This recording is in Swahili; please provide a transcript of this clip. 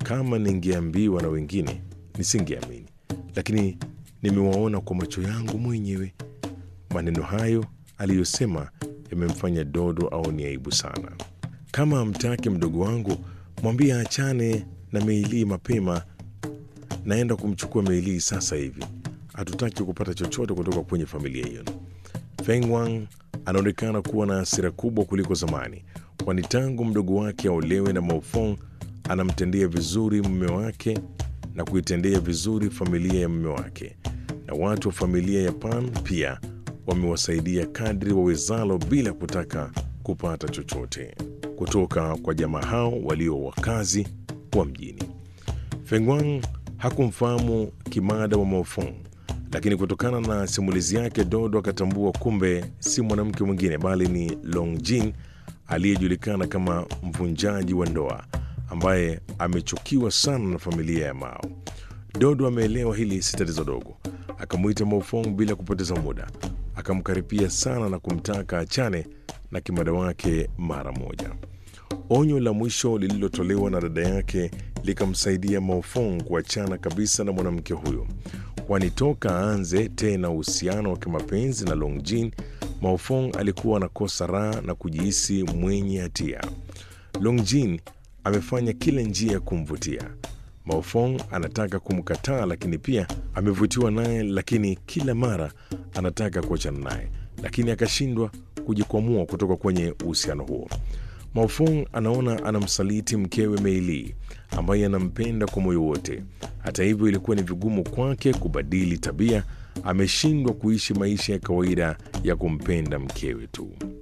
Kama ningeambiwa na wengine nisingeamini, lakini nimewaona kwa macho yangu mwenyewe. Maneno hayo aliyosema yamemfanya Dodo aone aibu sana. Kama amtaki mdogo wangu, mwambie aachane na Meilii mapema. Naenda kumchukua Meilii sasa hivi. Hatutaki kupata chochote kutoka kwenye familia hiyo. Feng Wang anaonekana kuwa na hasira kubwa kuliko zamani, kwani tangu mdogo wake aolewe na Maofong anamtendea vizuri mume wake na kuitendea vizuri familia ya mume wake, na watu wa familia ya Pan pia wamewasaidia kadri wawezalo bila kutaka kupata chochote kutoka kwa jamaa hao walio wakazi wa mjini. Fengwang hakumfahamu kimada wa Maofong, lakini kutokana na simulizi yake Dodo akatambua kumbe si mwanamke mwingine bali ni Longjin aliyejulikana kama mvunjaji wa ndoa ambaye amechukiwa sana na familia ya Mao. Dodo ameelewa hili si tatizo dogo, akamwita Maofong bila kupoteza muda, akamkaripia sana na kumtaka achane na kimada wake mara moja. Onyo la mwisho lililotolewa na dada yake likamsaidia Maofong kuachana kabisa na mwanamke huyo, kwani toka aanze tena uhusiano wa kimapenzi na Longjin, Maofong alikuwa anakosa raha na kujihisi mwenye hatia. Longjin amefanya kila njia ya kumvutia Maofong. Anataka kumkataa, lakini pia amevutiwa naye, lakini kila mara anataka kuachana naye, lakini akashindwa kujikwamua kutoka kwenye uhusiano huo. Maofong anaona anamsaliti mkewe Meili ambaye anampenda kwa moyo wote. Hata hivyo, ilikuwa ni vigumu kwake kubadili tabia. Ameshindwa kuishi maisha ya kawaida ya kumpenda mkewe tu.